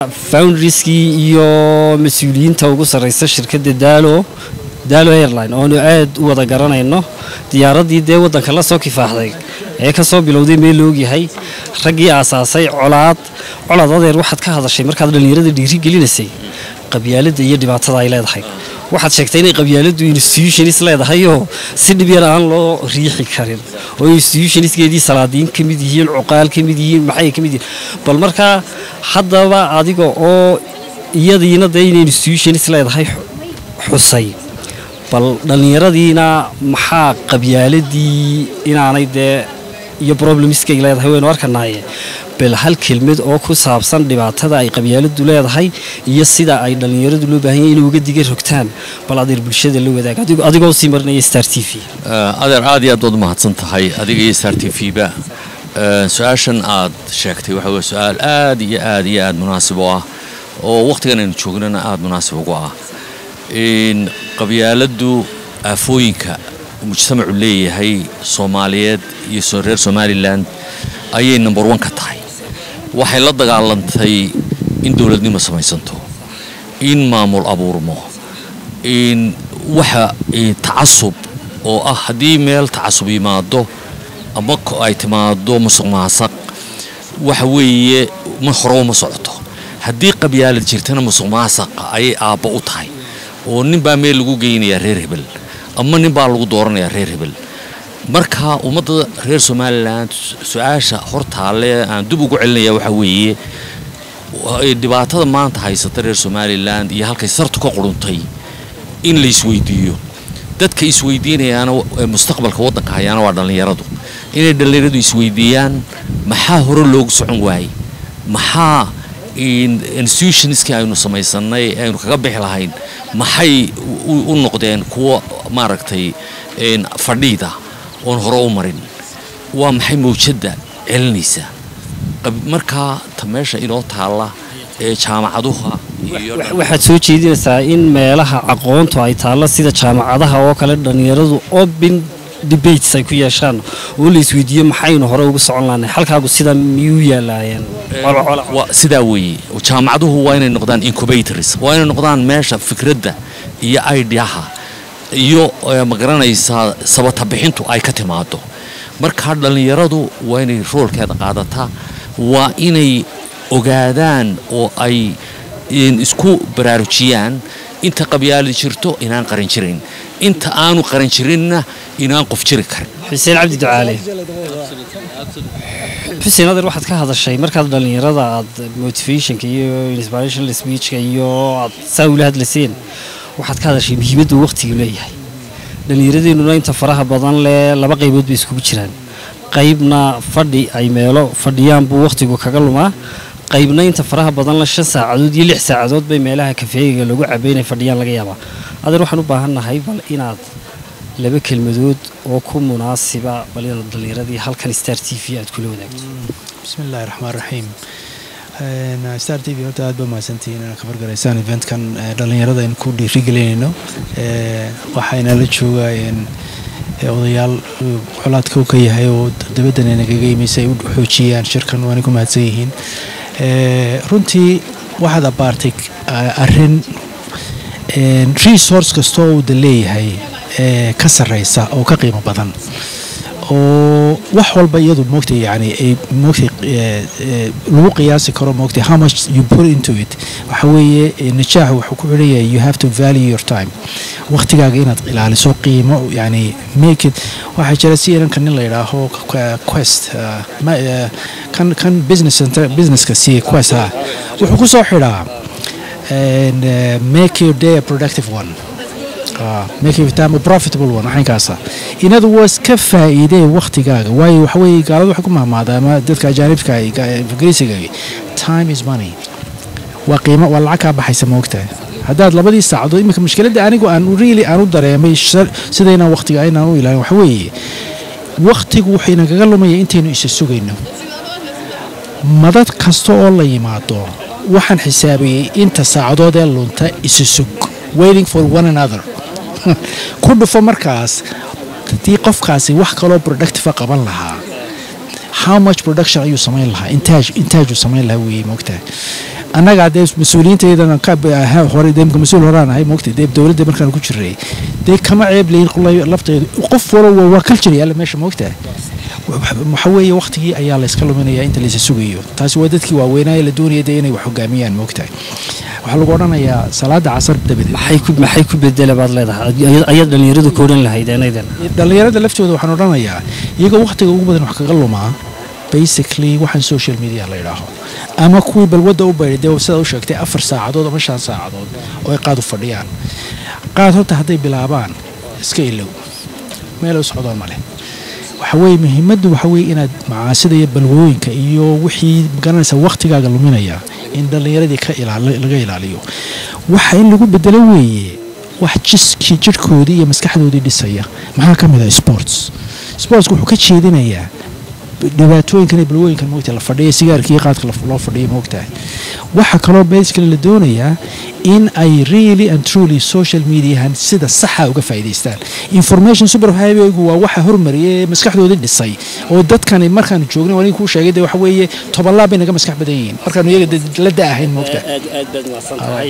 foundrieskii iyo mas-uuliyiinta ugu sarreysa shirkadda daalo daalo airline oonu aad u wada garanayno diyaaraddii dee waddanka la soo kifaaxday ee ka soo bilowday meel loogyahay raggii aasaasay colaad colaad adeer waxaad ka hadashay markaad dhallinyarada dhiiri gelinaysay qabyaaladda iyo dhibaatada ay leedahay waxaad sheegtay inay qabyaaladdu institutionis leedahayoo si dhib yar aan loo riixi karin oo institutioniskeedii salaadiin ka mid yihiin cuqaal ka mid yihiin maxay ka mid yihiin bal markaa haddaba adiga oo iyadiina dee inay institutionis leedahay xusay bal dhallinyaradiina maxaa qabyaaladii inaanay dee iyo problemiskay leedahay waynu arkanaaye bal hal kelmad oo ku saabsan dhibaatada ay qabyaaladu leedahay iyo sida ay dhallinyaradu loo baahan yahay inay uga diga rogtaan bal adeer bulshada la wadaag adigoo sii marinaya star t v adeer aad iyo aad baad umahadsan tahay adiga iyo star t v-ba su-aashan aad sheegtay waxa weye su-aal aad iyo aad iyo aad munaasib u ah oo wakhtigan aynu joognana aada munaasib ugu ah qabyaaladdu aafooyinka mujtamacu leeyahay soomaaliyeed iyo reer somalilan ayay number one ka tahay waxay la dagaalantay in dowladnimo samaysanto in maamul abuurmo in waxa tacasub oo ah haddii meel tacasub yimaado ama ay timaado musuq maasaq waxa weeye ma hore uma socoto haddii qabyaalad jirtana musuq maasaqa ayay aabba u tahay oo nin baa meel lagu geynayaa reer hebel ama nin baa lagu dooranayaa reer hebel marka ummadda reer somalilan su-aasha hortaalle aan dib ugu celinaya waxaa weeye dhibaatada maanta haysata reer somalilan iyo halkay sartu ka quruntay in la isweydiiyo dadka isweydiinayaana mustaqbalka waddanka hayaana waa dhallinyaradu inay dhallinyaradu isweydiiyaan maxaa hore loogu socon waayey maxaa institutionskii aynu samaysanay aynu kaga bixi lahayn maxay u noqdeen kuwa maaragtay fadhiida oon hore u marin waa maxay mawjadda celinaysa markaa ta meesha inoo taalla ee jaamacaduha waxaad soo jeedinaysaa in meelaha aqoontu ay taallo sida jaamacadaha oo kale dhallinyaradu open debates ay ku yeeshaan oo la isweydiiyo maxaynu hore ugu socon lahnay halkaagu sidaa miyuu yaalaayeen sidaa weeye jaamacaduhu waa inay noqdaan incubators waa inay noqdaan meesha fikradda iyo aidiaha iyo magaranaysaa sabatabixintu ay ka timaado markaa dhallinyaradu waa inay roolkeeda qaadataa waa inay ogaadaan oo ay isku baraarujiyaan inta qabyaalad jirto inaan qaran jirayn inta aanu qaran jirinna inaan qof jiri karin xuseen cabdi ducaale xuseen adeer waxaad ka hadashay markaad dhallinyarada aad motivationka iyo inspirational speechka iyo aad saa ula hadlaseen waxaad ka hadashay muhiimaddu waqtigu leeyahay dhallinyaradeenuna inta faraha badan leh laba qaybood bay iskugu jiraan qaybna fadhi ay meelo fadhiyaan buu waqtigu kaga lumaa qaybna inta faraha badan la shan saacadood iyo lix saacadood bay meelaha kafeegiga lagu cabay inay fadhiyaan laga yaabaa adeer waxaan u baahannahay bal inaad laba kelmadood oo ku munaasiba bal inaad dhallinyaradii halkan star t v aad kula wadaagto bismi illaahi raxmaan raxiim star t v horta aad ba mahadsantihiin inaad ka fargaraysaan eventkan dhallinyarada aynu ku dhiirigelinayno waxayna la joogaayeen odayaal xolaadka u ka yahay oo dabaddan nagaga imaysa ay u xoojiyaan shirkan waana ku mahadsan yihiin runtii waxaad abaartay arrin resource kastoo uu da leeyahay ka sarreysa oo ka qiimo badan oo wax walba iyadu moogtay yani ay moogtay lagu qiyaasi karo moogtay how much you put into it waxa weeye najaax wuxuu ku xidhan yahay you have to value your time waqtigaaga inaad ilaaliso qiimo yani make it waxaa jira si inanka nin la yidhaaho quest kan kan business businesska siiya quest ha wuxuu ku soo xidhaa make your day a productive one make your time a profitable one waxaynkaasa inadu waa iska faa'iidee waqtigaaga waayo waxa weeye gaaladu waxay ku mahmaadaa ama dadka ajaanibka ingiriisiga time is money waa qiimo waa lacag kaa baxaysa moogtahay haddaad labadii saacadood iminka mushkiladda anigu aan really aan u dareemay sidaynaan waqtiga aynaan u ilaalin waxa weeye waqtigu wuxuu inagaga lumaya intaynu isa sugayno madad kasta oo la yimaado waxaan xisaabayey inta saacadood ee lunta isa sug waiting for one another ku dhufo markaas haddii qofkaasi wax kaloo productiva qaban lahaa how much production ayuu samayn lahaa intaaj intaajuu samayn lahaa weeye moogtahay annagaa dee mas-uuliyiintaydana ka hore dee mas-uul horaan ahay moogta dee dowladda markaan ku jiray dee kama ceeb leyin qolay lafteedu qof walba waa culture yaalla meesha moogta waxa weeye waqtigii ayaa la iska luminaya inta laysa sugayo taasi waa dadkii waaweynaaye la doonaya dee inay wax hogaamiyaan moogtahay waxaa lagu odhanayaa salaada casar dabadeed maxay ku maxay ku bedela baad leedahay ayaad dhalinyaradu ka odhan lahayd eenaydan dhallinyarada laftooda waxaan odhanayaa iyaga waqtiga ugu badan wax kaga lumaa basically waxaan social media la yidhaaho ama kuwii balwadda u baydhay dee sidaa u sheegtay afar saacadood ama shan saacadood oo ay qaad u fadhiyaan qaad horta hadday bilaabaan iska ilow meel u socdoo male waxa weeye muhiimaddu waxa weeye inaad macaasida iyo balwooyinka iyo wixii magaranaysa waqtigaaga luminaya in dhallinyaradii ka laga ilaaliyo waxa in lagu bedelo weeye wax jiskii jirhkoodii iyo maskaxdoodii dhisaya maxaa ka mid ah sports sportsku wuxuu ka jeedinayaa dhibaatooyinkan iyo balwooyinkan moogta la fadhiya sigaarka iyo qaadka loo fadhiya moogtahay waxaa kaloo basically la doonayaa in ay really and truly social mediahan sida saxa uga faa'iidaystaan information super highwaygu waa waxa hormariyay ee maskaxdoodii dhisay oo dadkani markaanu joognay waa kuu sheegay dee waxa weeye tobanlaab bay naga maskax badan yihiin markaanu iyaga la da ahayn moogtahay